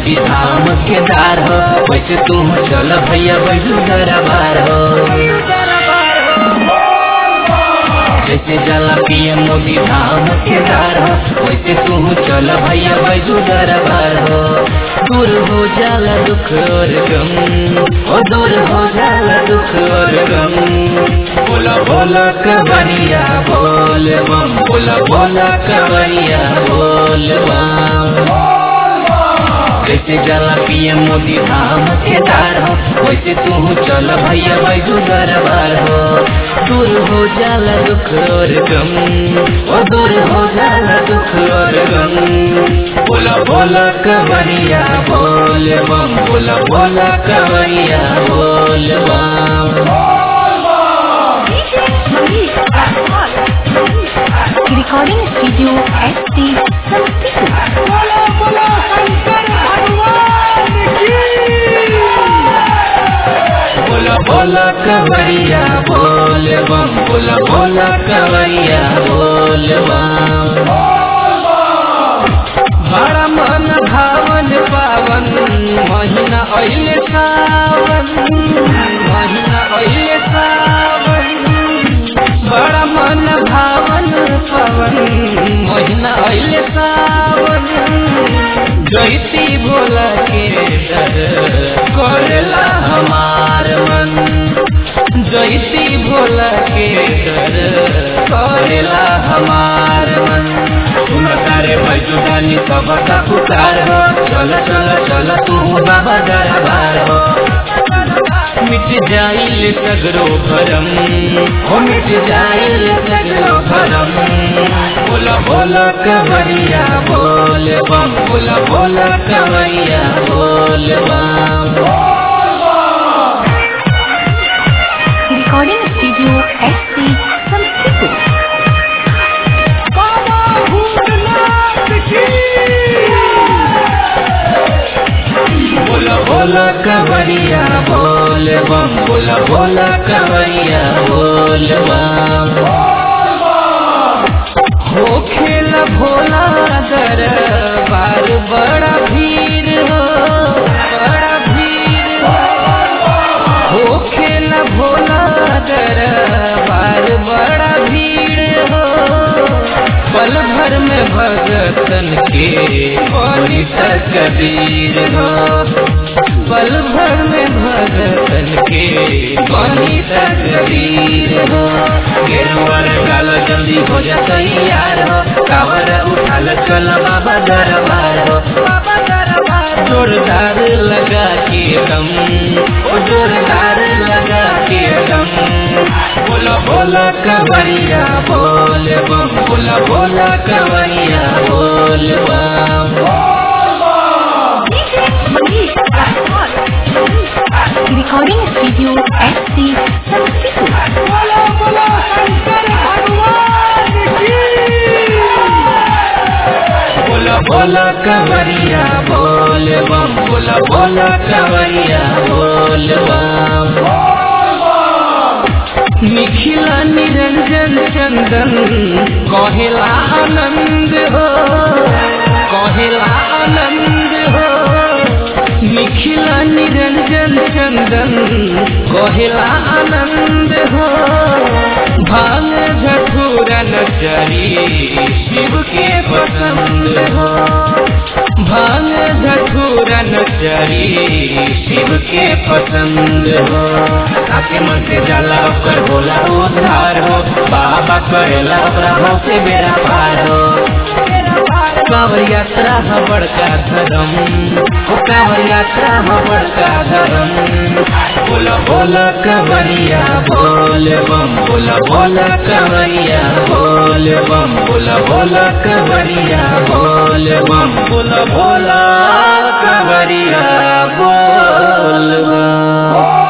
मोदी धाम के दार हो वैसे तू चल भैया बैठू दरबार हो जैसे जला पीएम मोदी धाम के दार हो वैसे तू चल भैया बैठू दरबार हो दूर हो जाला दुख और गम ओ दूर हो जाला दुख और गम बोला बोला कवरिया बोल बम बोला बोला कवरिया बोल बम जैसे जला पीएम मोदी धाम के दार हो वैसे तू चल भैया बैठू दरबार हो दूर हो जाला दुख और गम ओ दूर हो जाला दुख और गम बोला बोला कवरिया बोल बम बोला बोला कवरिया बोल बम Recording studio ST Sampiku. बोलो बोलो शंकर भगवान की बोला बोला कवरिया बोल बम बोला बोला कवरिया बोल बम बड़ा मन भावन पावन महीना अइले सावन महीना अइले सावन बड़ा मन भावन पावन महीना अइले सावन जैती भोला के डर करेला हमार मन जैती भोला के डर करेला हमार मन तुम तारे भजुदानी सब का पुकार हो चल चल चल तू बाबा दरबार हो मिट जाइल सगरो भरम हो मिट जाइल सगरो भरम बोला बोला कवरिया बोल बम बोला बोला कवरिया बोल बम Recording studio ST Sampiku. बाबा भूतनाथ की बोला बोला कवरिया बोल बम बोला बोला कवरिया बोल बम हो खेल भोला दर बार बड़ा भीड़ हो बड़ा भीड़ हो हो खेल भोला दर बार बड़ा भीड़ हो पल भर में भगतन के बड़ी तकदीर हो पल भर में भगतन के बड़ी तकदीर हो गेरुआर काल जल्दी हो जा तैयार हो कावर उठाल चल बाबा दरबार हो बाबा दरबार जोरदार लगा के दम ओ जोरदार लगा के दम बोला बोला कवरिया बोल बम बोला बोला कवरिया बोल बम Recording studio ST Sampiku. बोलो बोलो शंकर भगवान की बोला बोला कवरिया बोल बम बोला बोला कवरिया बोल बम निखिला निरंजन चंदन कहेला आनंद हो कहेला आनंद हो निखिला निरंजन चंदन कहेला आनंद हो भांग झठूरा नचरी शिव के पसंद हो भांग झठूरा नचरी शिव के पसंद हो आपके मन से जाला ओकर होला उद्धार हो बाबा करेला प्रभाव से बेड़ा पार हो कांवर यात्रा ह बड़का धर्म ओ कांवर यात्रा ह बड़का धर्म बोला बोला कवरिया बोल बम बोला बोला कवरिया बोल बम बोला बोला कवरिया बोल बम बोला बोला कवरिया बोल बम